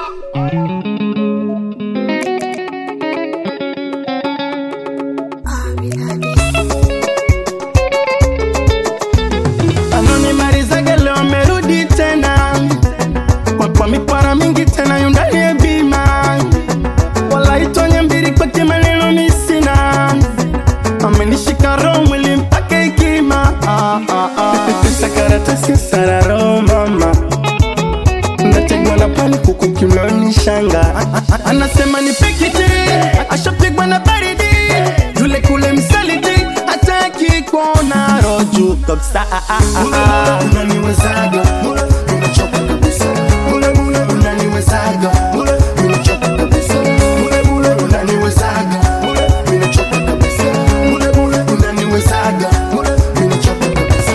anonimalizaga leo amerudi tena kwa, kwa mipara mingi tena yundani ya bima walaitonye mbili kwake maneno misina amenishika roho mwili mpaka ikima ah, ah, ah. pesa karatasi sararo mama nategwa na pani kuku kiunoni shanga anasema ni pekiti ashapigwa na baridi yule kule msaliti hataki kuona roju kabisa unaniwezaga unachoka kabisa unaniwezaga unachoka kabisa unaniwezaga unachoka kabisa unaniwezaga unachoka kabisa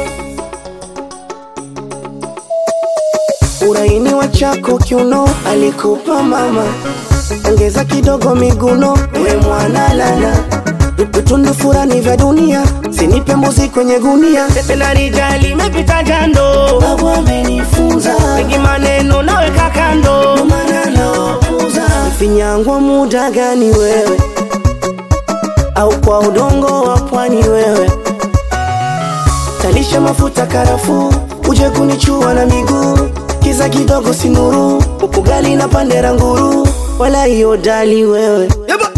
uraini wa chako kiuno alikupa mama, ongeza kidogo miguno, we mwana lala vitundu furani vya dunia, sinipe mbuzi kwenye gunia, pepe na rijali imepita jando, babu amenifunza mengi maneno naweka kando, ndo maana nawapuza. Finyangwa muda gani wewe, au kwa udongo wa pwani wewe talisha mafuta karafuu, uje kunichua na miguu, kiza kidogo sinuru, ugali na pandera nguru, wala hiyo dali wewe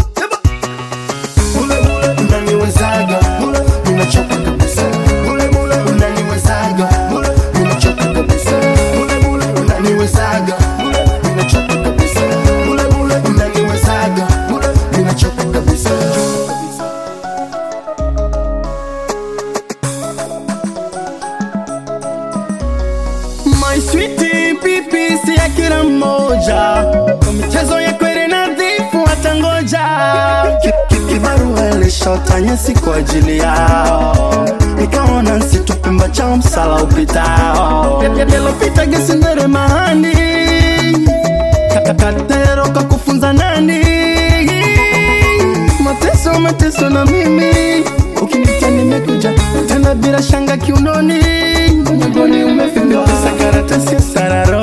unaniwezaga ninachoka kabisa unaniwezaga ninachoka kabisa unaniwezaga ninachoka kabisa unaniwezaga ninachoka kabisa My sweetie pipi si ya kila mmoja kwa michezo ya kweli nadhifu watangoja Ki- ki- kibarua ilishota nyasi kwa ajili yao nikaona nsitupimba cha msala upitao yalopita gesindere mahani kakatero kakufunza nani mateso mateso na mimi ukinitia nimekuja tena bila shanga kiunoni mgongoni umefimbiwa pesa karatasi sararo